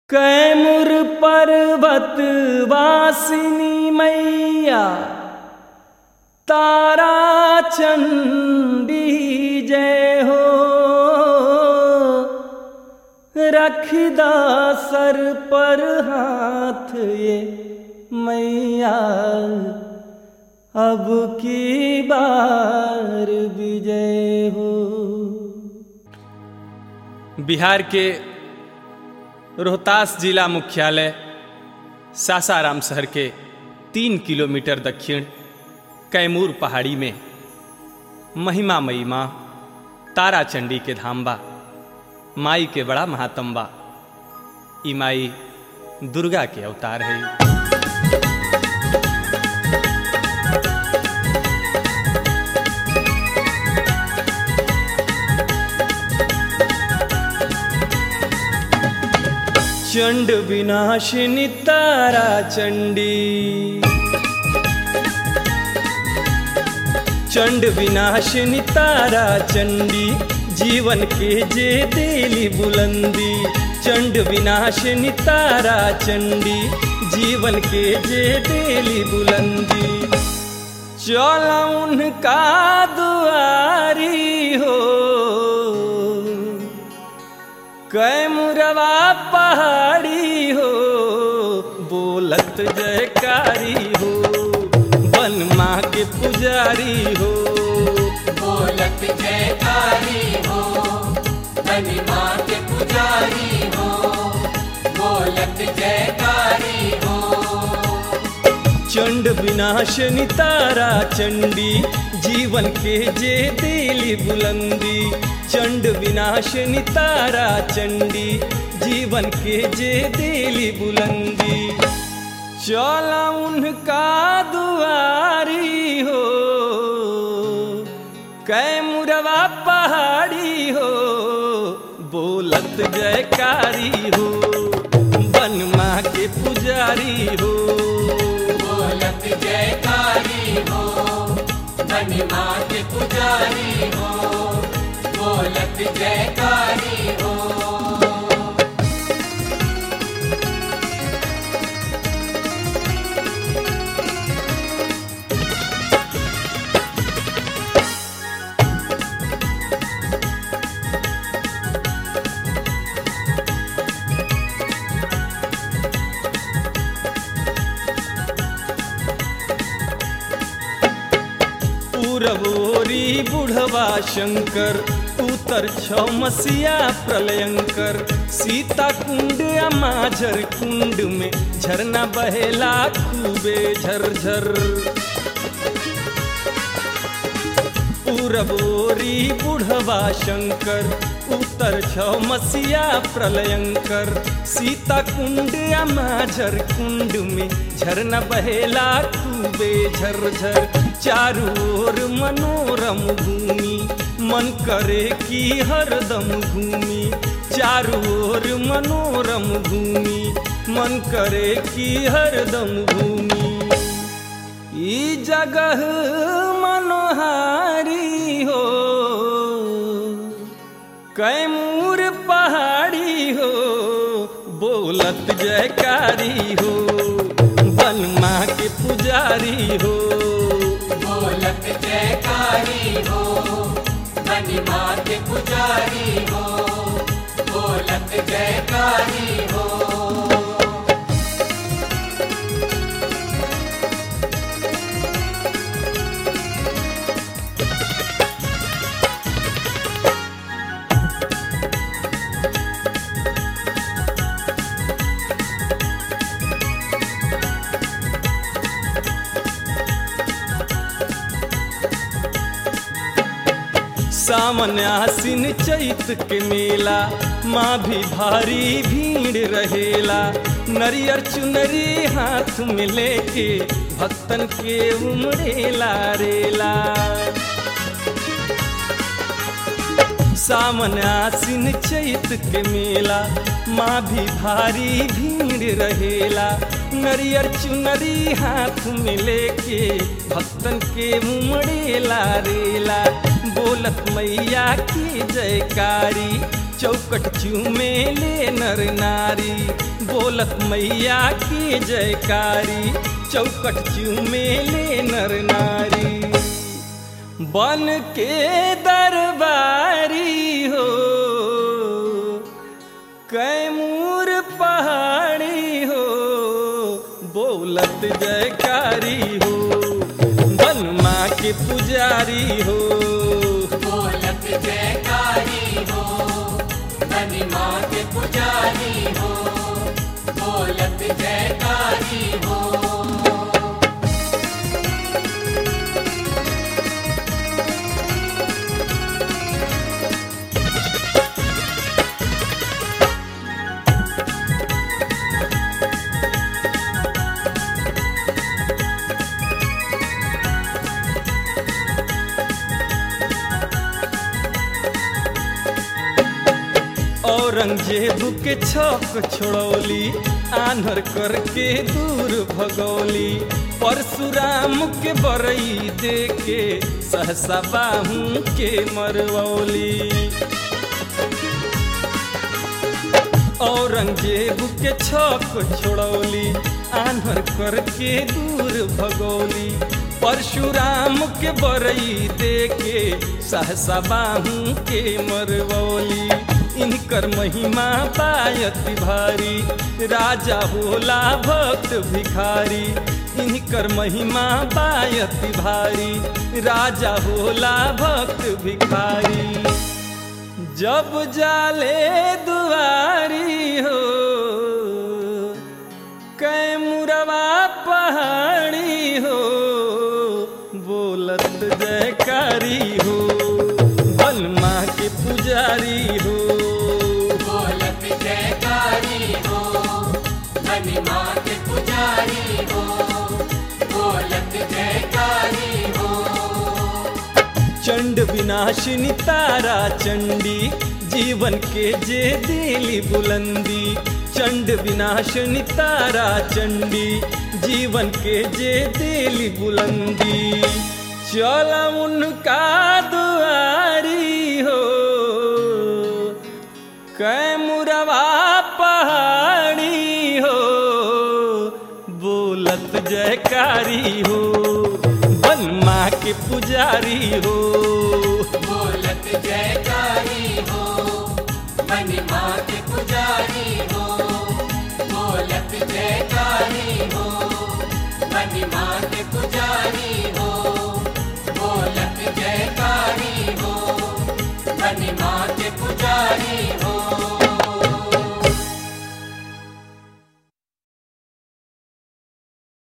कैमुर पर्वत वासिनी मैया तारा चंडी जय हो रखदा सर पर हाथ ये मैया अब की बार विजय हो बिहार के रोहतास जिला मुख्यालय सासाराम शहर के तीन किलोमीटर दक्षिण कैमूर पहाड़ी में महिमा मई माँ तारा चंडी के धाम बा माई के बड़ा महात्म बा ई माई दुर्गा के अवतार है चंड विनाशिनी तारा चंडी चंड विनाशिनी तारा चंडी जीवन के जे देली बुलंदी चंड विनाशिनी तारा चंडी जीवन के जे देली बुलंदी चल उनका दुआरी हो कैमुरवा पहाड़ी हो बोलत जयकारी हो बन माँ के पुजारी हो बोलत जयकारी हो बनी माँ के पुजारी हो बोलत जयकारी हो चंड विनाशनी तारा चंडी जीवन के जे देली बुलंदी चंड विनाशनी तारा चंडी जीवन के जे देली बुलंदी चल उनका दुआरी हो कैमुरवा पहाड़ी हो बोलत जयकारी हो बन माँ के पुजारी हो बोलत जयकारी हो बनी माँ के पुजारी हो बोलत जयकारी हो पूरबोरी बुढ़वा शंकर उतर छ मसिया प्रलयंकर सीता कुंड या माझर कुंड में झरना बहेला खूबे झरझर पूरबोरी बुढ़वा शंकर उतर छ मसिया प्रलयंकर सीता कुंड या माझर कुंड में झरना बहेला खूबे झरझर चारू ओर मनोरम भूमि मन करे कि हरदम घूमी चारू ओर मनोरम भूमि मन करे कि हरदम घूमी ई जगह मनोहारी हो कैमूर पहाड़ी हो बोलत जयकारी हो बन माँ के पुजारी हो बोलत जयकारी हो बनी माँ के पुजारी हो बोलत जयकारी हो सावन आसिन चैत के मेला माँ भी भारी भीड़ रहेला नरियर चुनरी हाथ में लेके भक्तन के उमड़ेला रेला सावन आसिन चैत के मेला माँ भी भारी भीड़ रहेला नरियर चुनरी हाथ में लेके भक्तन के उमड़ेला रेला बोलत मैया की जयकारी चौकट चूमे ले नर नारी बोलत मैया की जयकारी चौकट चूमे ले नर नारी बन के दरबारी हो कैमूर पहाड़ी हो बोलत जयकारी हो बन माँ के पुजारी हो बोलत जयकारी हो धनी माँ के पुजारी हो बोलत जयकारी हो औरंगजेब के छक छोड़ौली आन्हर करके दूर भगौली परशुराम के बरई दे के सहसा बाहू के मरवौली औरंगजेब के छक छोड़ौली आन्हर करके दूर भगौली परशुराम के बरई दे के सहसा बाहू के मरवौली इनकर महिमा पायति भारी राजा होला भक्त भिखारी इनकर महिमा पायति भारी राजा होला भक्त भिखारी जब जाले दुआरी हो कैमुरवा पहाड़ी हो बोलत जयकारी हो बलमा के पुजारी हो बोलत जयकारी हो धनी माँ के पुजारी हो बोलत जयकारी हो चंड विनाशिनी तारा चंडी जीवन के जे दिली बुलंदी चंड विनाशिनी तारा चंडी जीवन के जे दिली बुलंदी चल उनका दुआरी हो कैमुरवा पहाड़ी हो बोलत जयकारी हो बन माँ के पुजारी हो